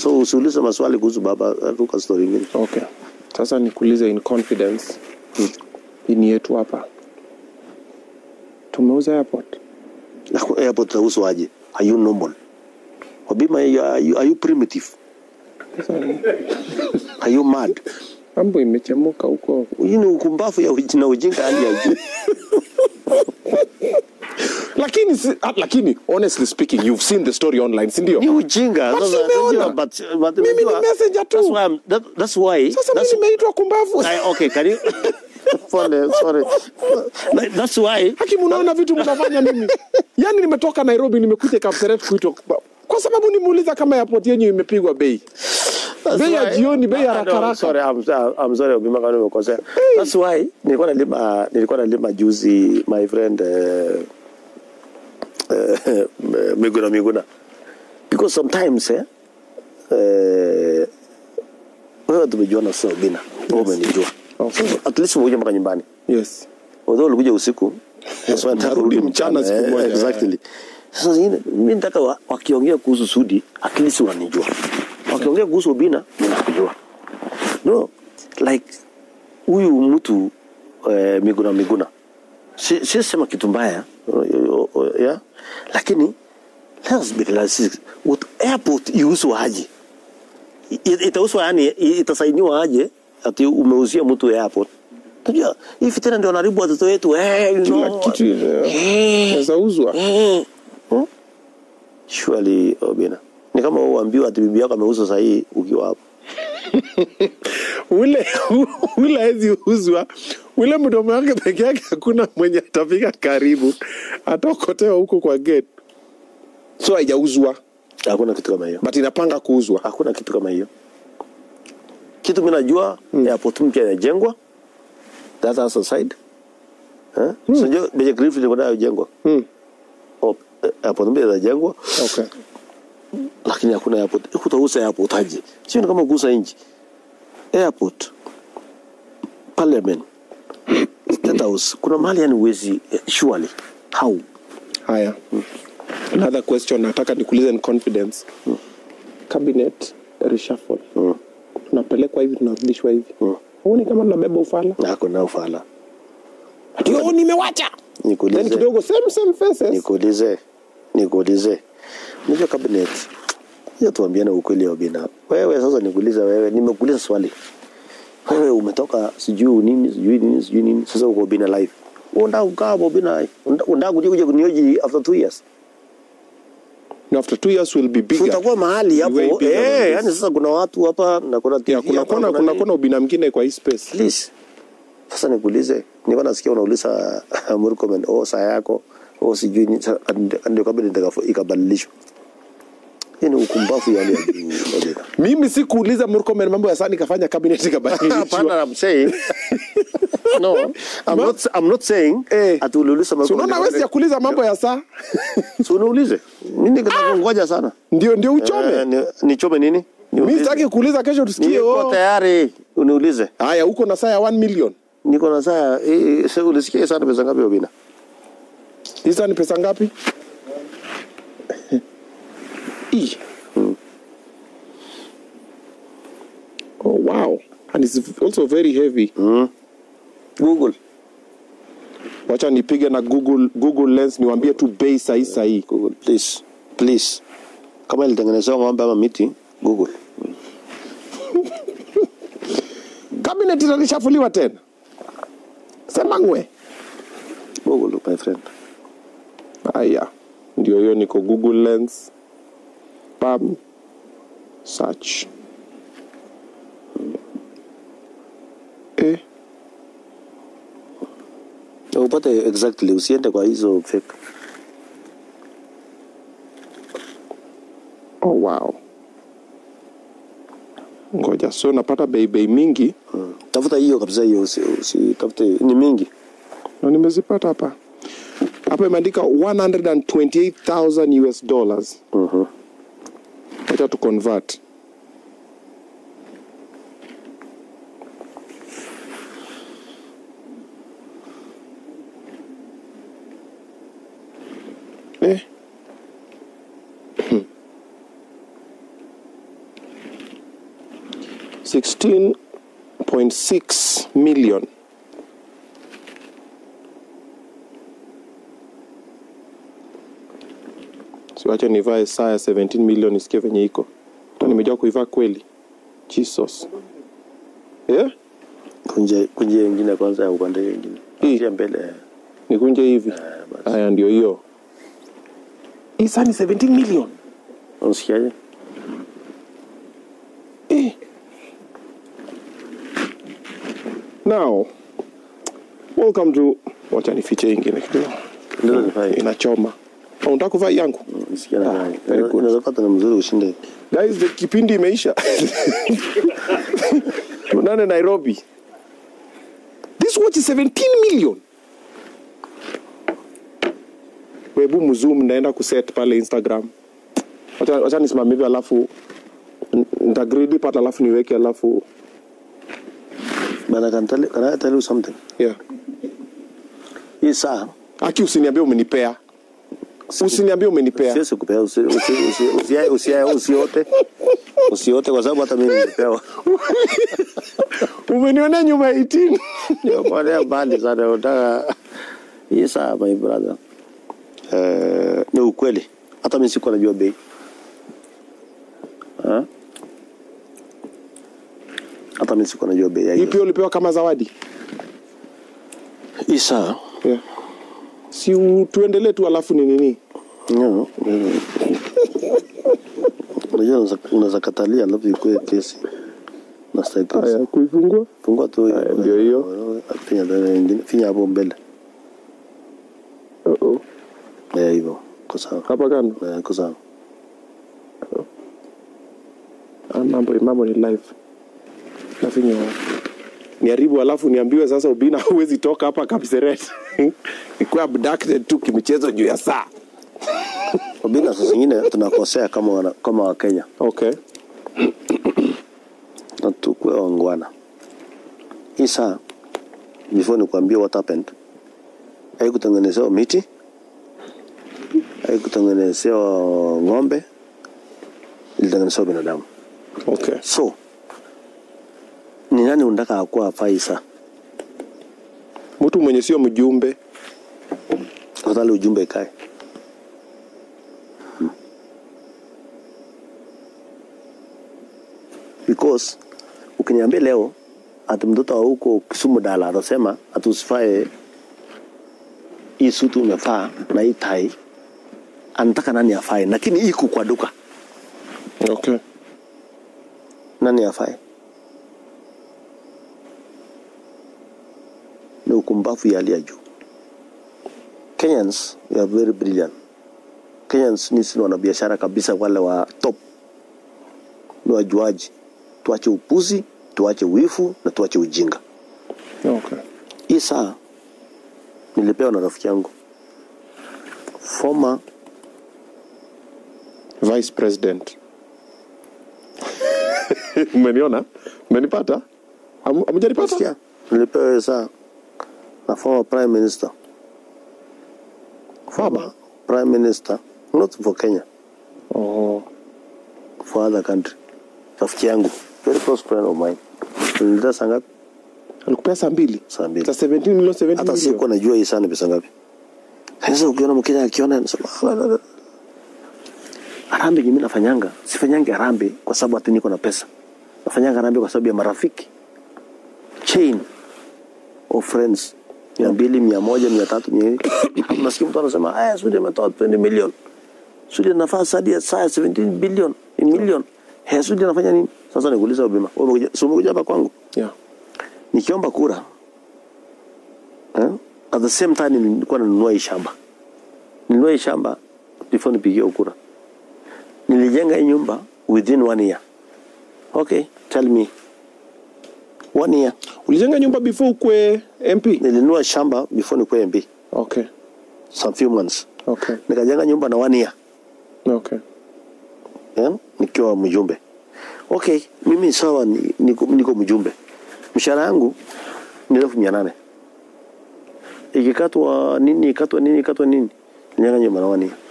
so usiulize maswali kuhusu baba ruka story ingine okay sasa nikuulize in confidence hii ni yetu hapa tumeuza airport Na kwa airport utahusu aje are you normal wabima are you, are you primitive sasa are you mad mambo imechemuka huko hii ni ukumbafu ya uji- na ujinga hali ya juu lakini si, ah, lakini honestly speaking you've seen the story online si ndio ni ujinga But Sasa, simeona. unajua, but- but Mimi ni unajua, messenger tu. that's why I'm- that- that's why sasa that's- mimi nimeitwa kumbavu I- okay can you Pole, sorry Like, that's why haki mnaona vitu mnafanya mimi yaani nimetoka nairobi nimekuja kapseret kuitwa kumbavu. kwa sababu nimuuliza kama airport yenyu imepigwa bei That's bei ya why- jioni bei ya Ah, no, rakaraka sorry, I'm, I'm sorry Obima kama nimekosea. That's why nilikuwa nalima nilikuwa nalima juzi my friend uh, uh, Miguna Miguna because sometimes eh eh wewe tumejuana sasa Obina wewe umenijua Okay. So, at least umekuja mpaka nyumbani yes although ulikuja usiku sasa nataka Narudi kurudi mchana siku eh, moja. exactly sasa zingine mimi nataka wa- wakiongea kuhusu Sudi at least wananijua wakiongea kuhusu Obina mimi nakujua no like huyu mtu eh, Miguna Miguna si si sema kitu mbaya uh, uh, yeah lakini let's be realistic what airport iuzwa aje I- itauzwa yani i- itasainiwa aje ati umeuzia mtu airport Unajua hii fitina ndio wanaharibu watoto wetu eh, you kila know. kitu Eh, inaweza uzwa eh. Hmm? Surely Obina ni kama uambiwa ati bibi yako ameuza sahii ukiwa hapo ule ule hawezi uzwa ule mdomo wake peke yake hakuna mwenye atafika karibu ataokotewa huko kwa gate so haijauzwa hakuna kitu kama hiyo but inapanga kuuzwa hakuna kitu kama hiyo kitu mi najua mm. airport mpya inajengwa that has aside eh? mm. so beje grifu ilikuwa nayo jengwa mm. oh, eh, airport mpya inajengwa okay. lakini hakuna airport kutauza airport aje sio ni kama kuuza nchi airport parliament state house kuna mahali yani uwezi eh, surely how haya another question nataka nikuulize in confidence cabinet reshuffle mm. tunapelekwa hivi tunarudishwa hivi huoni kama tunabeba ufala nako na ufala ndio nimewacha then nikuulize kidogo same same faces nikuulize nikuulize unajua cabinet hiyo tuambiane ukweli wa bina wewe sasa nikuulize wewe nimekuuliza swali wewe umetoka sijui nini sijui nini sijui nini sasa uko bina live unataka kukaa hapo bina unataka kuja kuja kunioji after two years no, after two years will be bigger utakuwa mahali hapo Way bigger than eh this. yani sasa kuna watu hapa na kuna TV yeah, kuna hapa, kona kuna kuna nini. kona ubina mwingine kwa hii space please sasa nikuulize nilikuwa nasikia unauliza Murkomen oh saa yako oh sijui ni sa- and- ndio kabla nitakafu- ikabadilishwa hii ni ukumbafu ya hali ya juu Odinga. mimi sikuuliza Murkomen mambo ya saa nikafanya cabinet ikabadilishwa Hapana, I'm saying no I'm Ma- not I'm not saying Eh. ati uliuliza so Murkomen unaona wewe ya kuuliza mambo ya saa so unaulize mimi nikakungoja sana ndio ndio uchome Eh, ni- nichome nini mimi Niulize. sitaki kuuliza kesho tusikie niko oh tayari uniulize haya huko na saa ya 1 million niko na saa eh, sasa ulisikia sana pesa ngapi Obina hizo ni pesa ngapi Ih. oh wow and it's also very heavy Google wacha nipige na google google lens niwaambie tu bei sahi sahi Google please please kama ilitengenezewa ng'ombe ama miti Google cabinet italishafuliwa tena sema ngwe Google my friend haya ndio hiyo niko google lens pam search eh Na upate exactly usiende kwa hizo fake oh wow ngoja so napata bei bei mingi mm. tafuta hiyo kabisa hiyo usi, usi tafute ni mingi na nimezipata hapa hapa imeandika 128000 us dollars Mhm. wacha tu convert eh. 16.6 million siwache nivae saa ya 17 million isikie venye iko hata nimejua kuivaa kweli jesus yeah? kunje kunje ingine kwanza ya upande hiyo ingine Hii. Kunje mbele nikunje hivi basi. haya ndio hiyo hii saa ni 17 million unasikiaje Eh. Now, welcome to wacha nifiche hii ingine kidogo. ndio nifanye Inachoma. Oh, unataka kuvaa hii yangu? nisikia na Ah, gani very good. inaweza pata na mzuri ushinde Guys, the kipindi imeisha. Tunane Nairobi. This watch is 17 million. Webu mzoom naenda kuset pale Instagram. Wacha wacha nisimame hivi alafu n- nitagridi pat alafu niweke alafu but I can tell you, can I tell you something yeah. hii saa Aki usiniambie umenipea. Usiniambie umenipea. siwezi kupea usi- usi- usi- usi- usi- usiote usiote kwa sababu hata mimi nilipewa Umenionea nyuma ya 18. Niokolea mbali sana unataka hii saa my brother eh, ni ukweli hata mimi sikuwa najua bei Ha? hata mimi sikuwa najua bei ya Hii hiyo pia ulipewa kama zawadi. hii saa Yeah. Si u- tuendelee tu alafu ni nini? No, mm. unajua unaweza- unaweza katalia alafu ikuwe kesi nastahili kesi. Haya, kuifungua. fungua tu hiyo. Haya, ndio hiyo. finya tena ingine finya hapo mbele Uh-oh. Eh, hivyo ko sawa Hapa kando. Eh, ko sawa Ah, mambo mambo ni live. Nafinya niharibu alafu niambiwe sasa ubina huwezi toka hapa Kapseret. Nikuwa abducted tu kimichezo juu ya saa. Obina saa zingine tunakosea kama wana, kama Wakenya Okay. na tukue wangwana. Hii saa before nikuambia what happened, haikutengenezewa miti, haikutengenezewa ng'ombe, ilitengenezewa binadamu. Okay. So ni nani unataka akuwa afai saa Mtu mwenye sio mjumbe. afadhali ujumbe ikae because ukiniambia leo ati mtoto wa huko Kisumu dala atasema ati usifae hii suti umefaa na hii tai, anataka nani afae, lakini iko kwa duka, Okay. nani afae? Ni ukumbavu ya hali ya juu. Kenyans we are very brilliant. Kenyans ni sisi wanabiashara kabisa, wale wa top ni wajuaji. Tuache upuzi, tuache wifu na tuache ujinga. Okay. Hii saa nilipewa na rafiki yangu former Vice President. Umeniona? Umenipata? Hamu- Hamujanipata? Sikia, nilipewa hiyo saa na former prime minister, former prime minister not for Kenya, Oh. for other country. Rafiki yangu very close friend of mine, nilileta saa ngapi? Alikupea saa mbili. Saa mbili. Sa 17 million 17 hata million. sikuwa najua hii saa ni pesa ngapi. Sasa ukiona Mkenya akiona anasema "Ah, la, la, la." harambee yenye mimi nafanyanga, sifanyangi harambee kwa sababu ati niko na pesa. Nafanyanga harambee kwa sababu ya marafiki, chain of friends, mia mbili, mia moja, mia tatu, mia nne. Hapo nasikia mtu anasema aya, Sudi ametoa 20 million, Sudi anafaa sadi ya saa ya 17 billion in million. He, Sudi anafanya nini? Sasa nikuuliza Obima, wewe umekuja, si umekuja hapa kwangu Yeah. nikiomba kura eh? at the same time nilikuwa nanunua hii shamba nilinunua hii shamba before nipigie kura nilijenga hii nyumba within one year okay tell me one year Ulijenga nyumba before ukwe MP? nilinunua shamba before nikuwe MP Okay. some few months Okay. nikajenga nyumba na one year Okay. eh? nikiwa mjumbe okay mimi sawa ni- niko, niko mjumbe mshahara yangu ni elfu mia nane ikikatwa nini ikatwa nini ikatwa nini nilijenga nyumba na one year